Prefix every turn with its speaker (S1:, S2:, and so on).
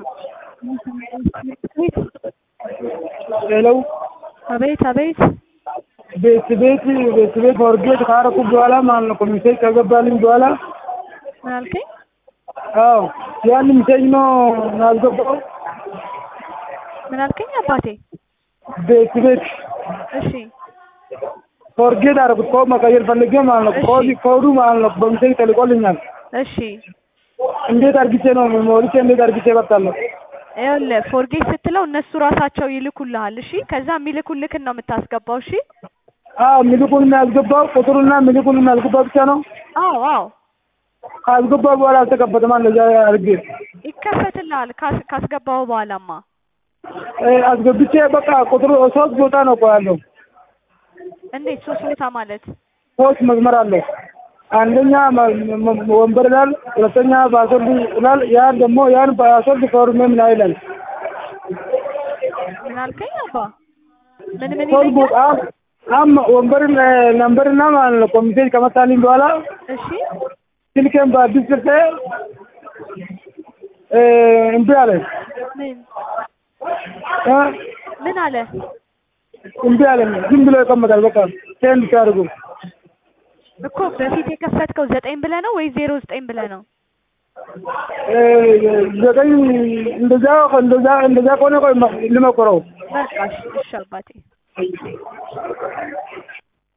S1: ሄሎ
S2: አቤት አቤት
S1: ቤት ቤት ቤት ቤት ፎርጌት ካረኩ በኋላ ማለት ነው ሚሴጅ ከገባልኝ በኋላ
S2: ምን አልከኝ?
S1: አዎ ያን ሚሴጅ ነው ያልገባው።
S2: ምን አልከኝ አባቴ?
S1: ቤት ቤት
S2: እሺ
S1: ፎርጌት አደረኩት። ኮድ መቀየር ፈልጌ ማለት ነው።
S2: እሺ።
S1: ኮድ ኮዱ ማለት ነው በሚሴጅ ተልቆልኛል።
S2: እሺ
S1: እንዴት አርግቼ ነው ሞልቼ እንዴት አርግቼ እበጣለሁ?
S2: ይኸውልህ ፎርጌት ስትለው እነሱ ራሳቸው ይልኩልሃል። እሺ ከዛ የሚልኩልክን ነው የምታስገባው። እሺ
S1: አዎ ሚልኩን የሚያስገባው ቁጥሩና ሚልኩን የሚያስገባው ብቻ ነው።
S2: አዎ አዎ
S1: ካስገባ በኋላ አልተከፈተማ እንደዛ አድርጌ
S2: ይከፈትልሃል ካስ- ካስገባው በኋላማ
S1: እ አስገብቼ በቃ ቁጥሩ ሶስት ቦታ ነው እኮ ያለው።
S2: እንዴት ሶስት ቦታ ማለት
S1: ሶስት መስመር አለው። አንደኛ መ- መ- ወንበር ይላል፣ ሁለተኛ ፓስወርድ ይላል። ያን ደግሞ ያን ፓስወርድ ፎርሜ ምን ይላል?
S2: ምን አልከኝ አባ? ምን ምን
S1: ሶስት
S2: ይለኛል?
S1: ቦታ አም ወንበር ነምበርና ማለት ነው ኮሚቴ ከመጣልኝ በኋላ
S2: እሺ
S1: ስልኬን በአዲስ ጽፌ እ እምቢ አለ
S2: ምን
S1: እ
S2: ምን አለ?
S1: እምቢ አለኝ። ዝም ብሎ ይቀመጣል። በቃ ሴንድ ሲያደርጉ
S2: እኮ በፊት የከፈትከው ዘጠኝ ብለህ ነው ወይ ዜሮ ዘጠኝ ብለህ ነው?
S1: እ ዘጠኝ እንደዛ እንደዛ እንደዛ ከሆነ ቆይ ልሞክረው።
S2: በቃ እሺ እሺ አባቴ